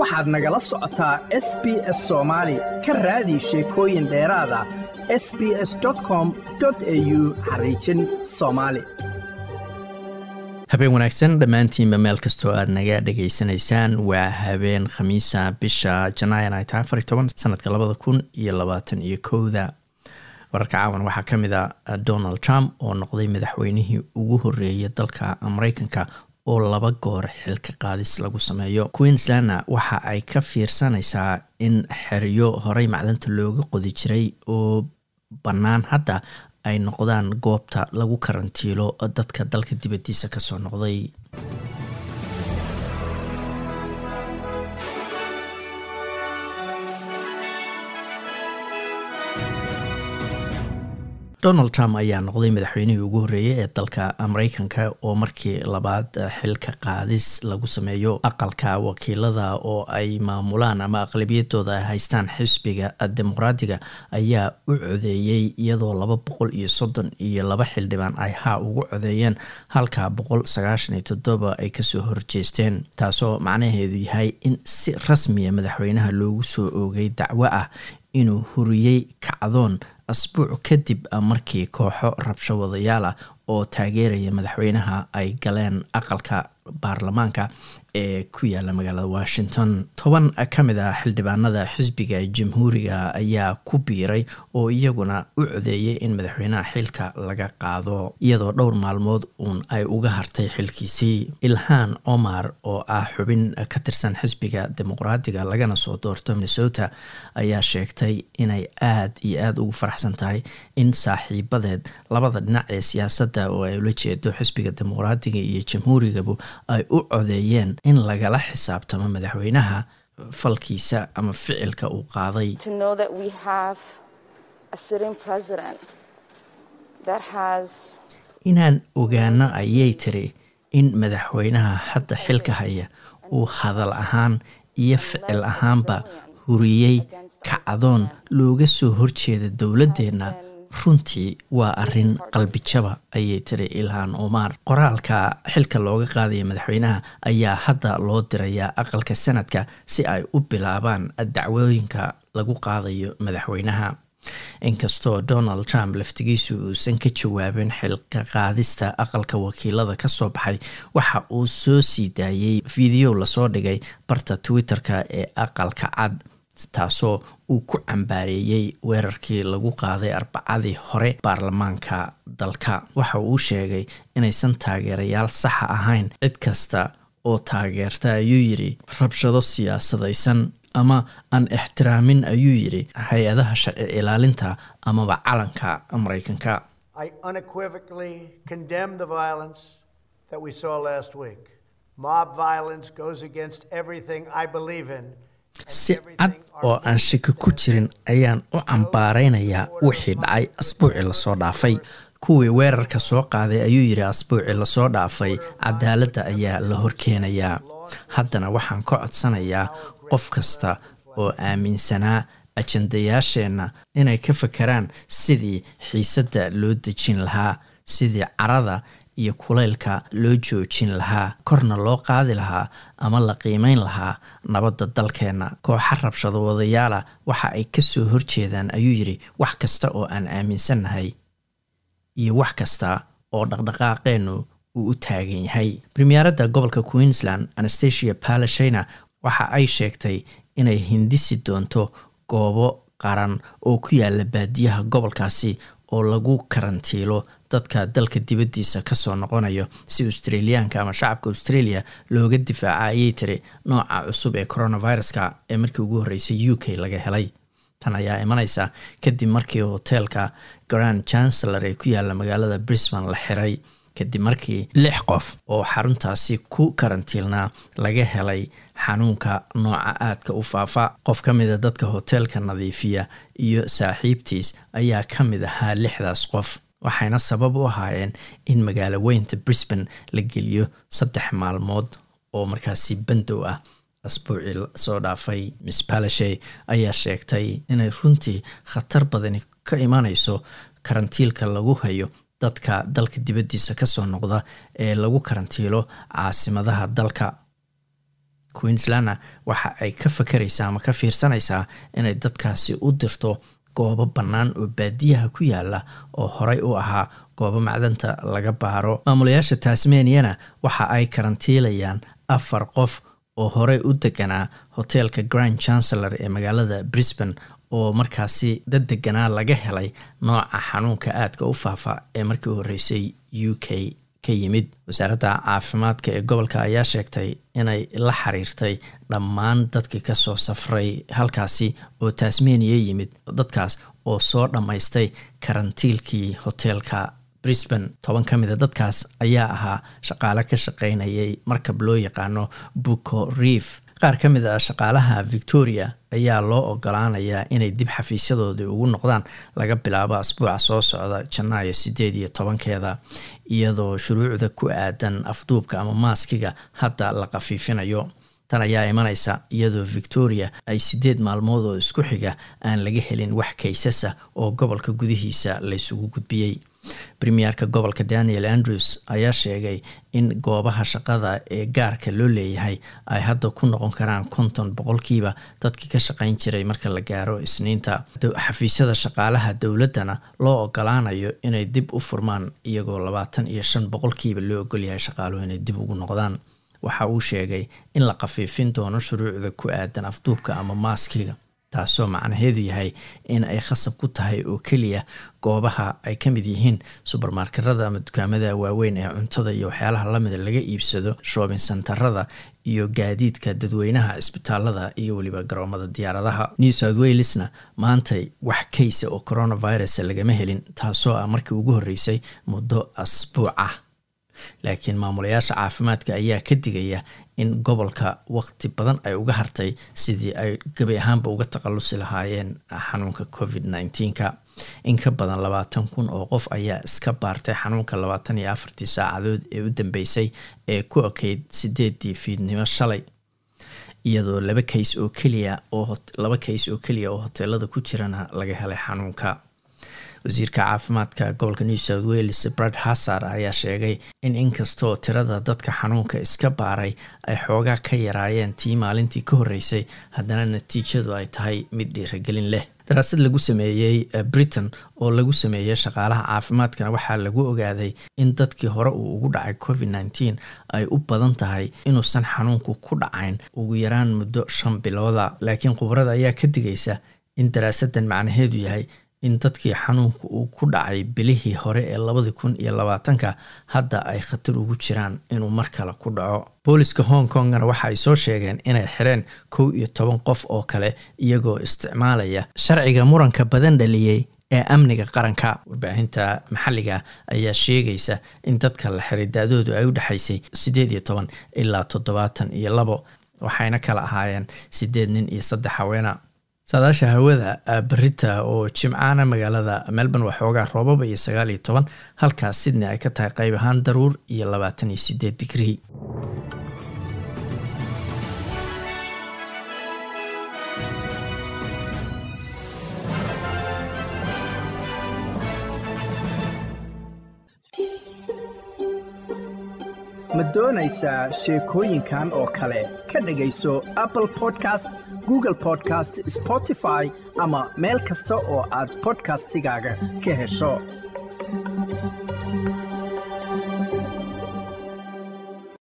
waxaad nagala socotaa s b s soomaali ka raadi sheekooyin dheeraada s b s com au xariijin soomaali habeen wanaagsan dhammaantiinba meel kastoo aad naga dhegaysanaysaan waa habeen khamiisa bisha janaayan ay tahay afar toban sanadka labada kun iyo labaatan iyo kowda wararka caawan waxaa ka mid a donald trump oo noqday madaxweynihii ugu horeeyay dalka mareykanka oo laba goor xilka qaadis lagu sameeyo queenslandna waxa ay ka fiirsanaysaa in xeryo horey macdanta looga qodi jiray oo bannaan hadda ay noqdaan goobta lagu karantiilo dadka dalka dibadiisa kasoo noqday donald trump ayaa noqday madaxweynihii ugu horreeyay ee dalka mareykanka oo markii labaad xilka qaadis lagu sameeyo aqalka wakiilada oo ay maamulaan ama aqlabiyadooda ay haystaan xisbiga dimuqraadiga ayaa u codeeyey iyadoo laba boqol iyo soddon iyo laba xildhibaan ay haa ugu codeeyeen halka boqol sagaashan iyo toddoba ay kasoo horjeesteen taasoo macnaheedu yahay in si rasmiya madaxweynaha loogu soo oogay dacwo ah inuu huriyey kacdoon asbuuc kadib markii kooxo rabsho wadayaal ah oo taageeraya madaxweynaha ay galeen aqalka baarlamaanka ee ku yaala magaalada washington toban ka mid a xildhibaanada xisbiga jamhuuriga ayaa ku biiray oo iyaguna u codeeyay in madaxweynaha xilka laga qaado iyadoo dhowr maalmood uun ay uga hartay xilkiisii ilhaan omar oo ah xubin ka tirsan xisbiga dimuqraadiga lagana soo doorto minnesota ayaa sheegtay inay aada iyo aada ugu faraxsan tahay in saaxiibadeed labada dhinac ee siyaasadda oo ay ula jeedo xisbiga dimuqraadiga iyo jamhuurigabu ay u codeeyeen in lagala xisaabtamo madaxweynaha falkiisa ama ficilka uu qaaday inaan ogaano ayay tiri in madaxweynaha hadda xilka haya uu hadal ahaan iyo ficil ahaanba huriyey kacdoon looga soo horjeeda dowladdeenna runtii waa arrin qalbijaba ayay tiri ilhaan omar qoraalka xilka looga qaadaya madaxweynaha ayaa hadda loo dirayaa aqalka sanadka si ay u bilaabaan dacwooyinka lagu qaadayo madaxweynaha inkastoo donald trump laftigiisu uusan ka jawaabin xilka qaadista aqalka wakiilada kasoo baxay waxa uu soo sii daayey video lasoo dhigay barta twitter-ka ee aqalka cad taasoo uu ku cambaareeyey weerarkii lagu qaaday arbacadii hore baarlamaanka dalka waxa uu sheegay inaysan taageerayaal saxa ahayn cid kasta oo taageerta ayuu yidhi rabshado siyaasadaysan ama aan ixtiraamin ayuu yidhi hay-adaha sharci ilaalinta amaba calanka mareykanka si cad oo aan shaki ku jirin ayaan u cambaareynayaa wixii dhacay asbuucii lasoo dhaafay kuwii weerarka soo qaaday ayuu yidhi asbuucii lasoo dhaafay cadaaladda ayaa la horkeenayaa haddana waxaan ka codsanayaa qof kasta oo aaminsanaa ajandayaasheenna inay ka fakeraan sidii xiisadda loo dejin lahaa sidii carada iyo kulaylka loo joojin lahaa korna loo qaadi lahaa ama la qiimeyn lahaa nabadda dalkeenna kooxa rabshado wadayaala waxa ay kasoo horjeedaan ayuu yidhi wax kasta oo aan aaminsannahay iyo wax kasta oo dhaqdhaqaaqeennu uu u taagan yahay premieradda gobolka queensland anastasia palashina waxa ay sheegtay inay hindisi doonto goobo qaran oo ku yaala baadiyaha gobolkaasi oo lagu karantiilo dadka dalka dibaddiisa kasoo noqonayo si australiyaanka ama shacabka australia looga difaaca ayay tiri nooca cusub ee coronaviruska ee markii ugu horreysay u k laga helay tan ayaa imaneysa kadib markii hoteelka grand chancellor ee ku yaala magaalada brisbane la xiray kadib markii lix qof oo xaruntaasi ku karantiilnaa laga helay xanuunka nooca aadka u faafa qof ka mida dadka hoteelka nadiifiya iyo saaxiibtiis ayaa ka mid ahaa lixdaas qof waxayna sabab u ahaayeen in magaalo weynta brisbane la geliyo saddex maalmood oo markaasi bandow ah asbuucii soo dhaafay miss palashe ayaa sheegtay inay runtii khatar badani ka imanayso karantiilka lagu hayo dadka dalka dibaddiisa kasoo noqda ee lagu karantiilo caasimadaha dalka queenslandna waxa ay ka fakaraysaa ama ka fiirsanaysaa inay dadkaasi u dirto goobo bannaan oo baadiyaha ku yaala oo horey u ahaa goobo macdanta laga baaro maamulayaasha tasmaniana waxa ay karantiilayaan afar qof oo horey u deganaa hoteelka grand chancellor ee magaalada brisbane oo markaasi dad deganaa laga helay nooca xanuunka aadka u faafa ee markii u horreysay u k ka yimid wasaaradda caafimaadka ee gobolka ayaa sheegtay inay la xiriirtay dhammaan dadkii kasoo safray halkaasi oo tasmania yimid dadkaas oo soo dhammaystay karantiilkii hoteelka brisbane toban ka mida dadkaas ayaa ahaa shaqaale ka shaqaynayay markab loo yaqaano buco reef qaar ka mid a shaqaalaha victoria ayaa loo ogolaanayaa inay dib xafiisyadoodii ugu noqdaan laga bilaabo asbuuca soo socda janaayo sideed iyo tobankeeda iyadoo shuruucda ku aadan afduubka ama maaskiga hadda la khafiifinayo tan ayaa imanaysa iyadoo victoria ay sideed maalmood oo isku xiga aan laga helin wax kaysasa oo gobolka gudihiisa laysugu gudbiyey premierka gobolka daniel andrews ayaa sheegay in goobaha shaqada ee gaarka loo leeyahay ay hadda ku noqon karaan konton boqolkiiba dadkii ka shaqayn jiray marka la gaaro isniinta xafiisyada shaqaalaha dowladdana loo ogolaanayo inay dib u furmaan iyagoo labaatan iyo shan boqolkiiba loo ogolyahay shaqaaluhu inay dib ugu noqdaan waxa uu sheegay in la khafiifin doono shuruucda ku aadan afduubka ama maaskiga taasoo macnaheedu yahay in ay khasab ku tahay oo keliya goobaha ay ka mid yihiin subermarketada ama dukaamada waaweyn ee cuntada iyo waxyaalaha lamida laga iibsado shoobin santarada iyo gaadiidka dadweynaha cisbitaalada iyo weliba garoomada diyaaradaha new south walesna maantay wax kaysa oo coronavirus lagama helin taasoo ah markii ugu horreysay muddo asbuuc ah laakiin maamulayaasha caafimaadka ayaa ka digaya in gobolka waqti badan ay uga hartay sidii ay gabi ahaanba uga takhalusi lahaayeen xanuunka covid nneteen-ka in ka badan labaatan kun oo qof ayaa iska baartay xanuunka labaatan iyo afartii saacadood ee u dambeysay ee ku okeyd sideedii fiidnimo shalay iyadoo laba kays oo keliya oo laba kays oo keliya oo hoteelada ku jirana laga helay xanuunka wasiirka caafimaadka gobolka new south wales brad hassar ayaa sheegay in inkastoo tirada dadka xanuunka iska baaray ay xoogaa ka yaraayeen tii maalintii ka horreysay haddana natiijadu ay tahay mid dhiiragelin leh daraasad lagu sameeyey britain oo lagu sameeyey shaqaalaha caafimaadkana waxaa lagu ogaaday in dadkii hore uu ugu dhacay covid nneteen ay u badan tahay inuusan xanuunku ku dhacayn ugu yaraan muddo shan bilooda laakiin khubarada ayaa ka digaysa in daraasadan macnaheedu yahay in dadkii xanuunka uu ku dhacay bilihii hore ee labadi kun iyo labaatanka hadda ay khatar ugu jiraan inuu mar kale ku dhaco booliska hong kongna waxa ay soo sheegeen inay xireen kow iyo toban qof oo kale iyagoo isticmaalaya sharciga muranka badan dhaliyey ee amniga qaranka warbaahinta maxalliga ayaa sheegaysa in dadka la xiray da-doodu ay u dhexaysay siddeed iyo toban ilaa toddobaatan iyo labo waxayna kala ahaayeen siddeed nin iyo saddex haweena saadaasha hawada berita oo jimcaana magaalada melbourne waa xoogaa roobaba iyo sagaal iyo toban halkaas sydney ay ka tahay qayb ahaan daruur iyo labaatan iyo sideed digrii ma doonaysaa sheekooyinkan oo kale ka dhegayso apple podcast google podcast spotify ama meel kasta oo aad bodkastigaaga ka hesho